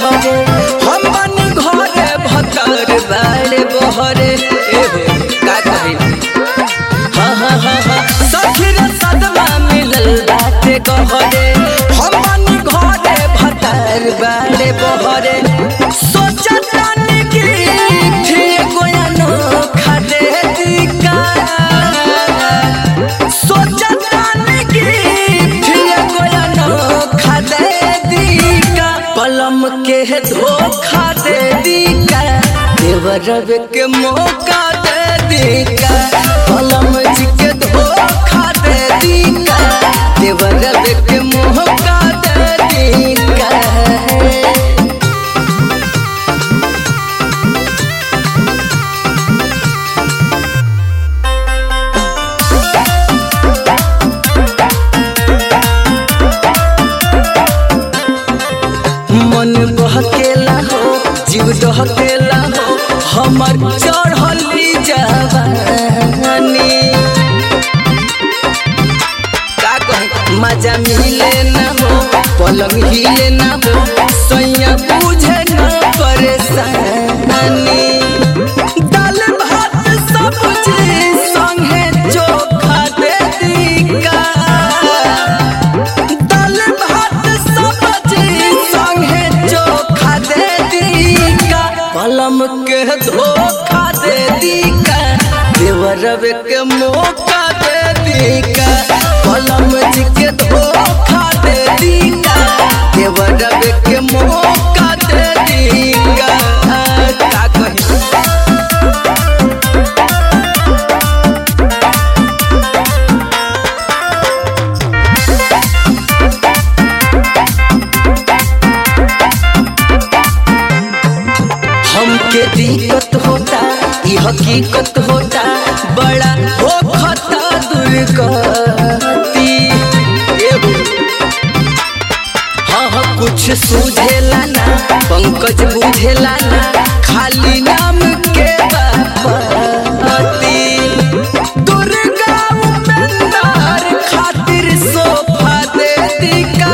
बहरे हम बनी घरे भतर बाड़े बहरे एहो का कही हाँ हाँ हाँ हाँ सखी रे सदमा मिलल बाटे गहरे हम बनी घरे भतर बाड़े बहरे सोचतानी कि फिर गोयानो खादे दिका सोचतानी कि फिर गोयानो खादे दिका पलम के धोखा दे दिका देवरब के मौका दे दिका पलम जी के धोखा दे दिका देवरब के मौका दे दिका मन बहकेला हो जीव दहकेला हो हमर चढ़ली जवानी का कही मजा मिले ना हो पलंग हिले ना हो सैया बुझे ना परेशानी दाल भात सब्जी संगे चोखा दे दिका दाल भात सब्जी संगे चोखा दे दिका पलम के धोखा दे दिका देवरब के मौका दे दिका पलम जी के धोखा दे दिका देवरब के मौका दे दिका का कही हमके दिक्कत होता ई हकीकत होता बड़ा हो खता दुर्गति एगो हाँ हाँ कुछ सूझेला ना पंकज बुझेला ना खाली नाम के बापती दुर्गा उपेंद्र खातिर सोफा दे दिका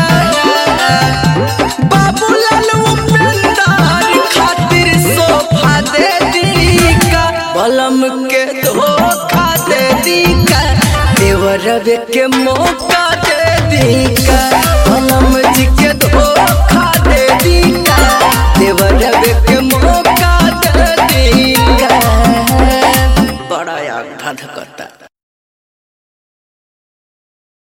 बाबूलाल उपेंद्र खातिर सोफा दे दिका बलम के धोखा दे दिका देवरब के मौका दे दिका बलम जी के धोखा दे दिका देवरब के मौका दे दिका बड़ा याद धधकता